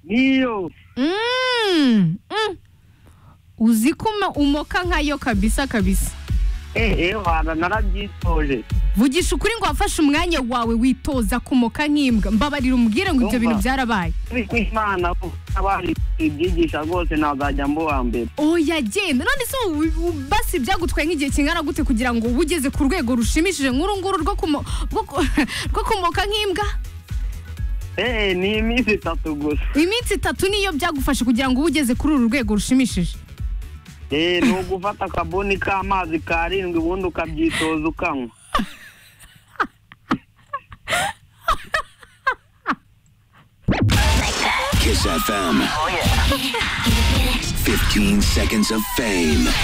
Ndiyo. Mm, mm. Uziko umo- umoka nkayo kabisa kabisa. Ehe, wana narabyitoje. Vugisha ukuri ngo wafashe umwanya wawe witoza kumoka nk'imbwa. Mbabarira umbwire ngo Ndumva. ibyo bintu byarabaye. Ariko Imana ko abari ibyigisha rwose nazajya mbuwa mbere. Oya genda. None se u- u- basi byagutwaye nk'igihe kingana gute kugira ngo ube ugeze ku rwego rushimishije nk'uru nguru rwo kumo- rwo ku- rwo kumoka nk'imbwa? Ehe, ni iminsi itatu gusa. Iminsi itatu niyo byagufashe kugira ngo ube ugeze kuri uru rwego rushimishije. Ehe, ni ugufata akabuni k'amazi karindwi ubundi ukabyitoza ukanywa. Kiss FM. 15 seconds of fame.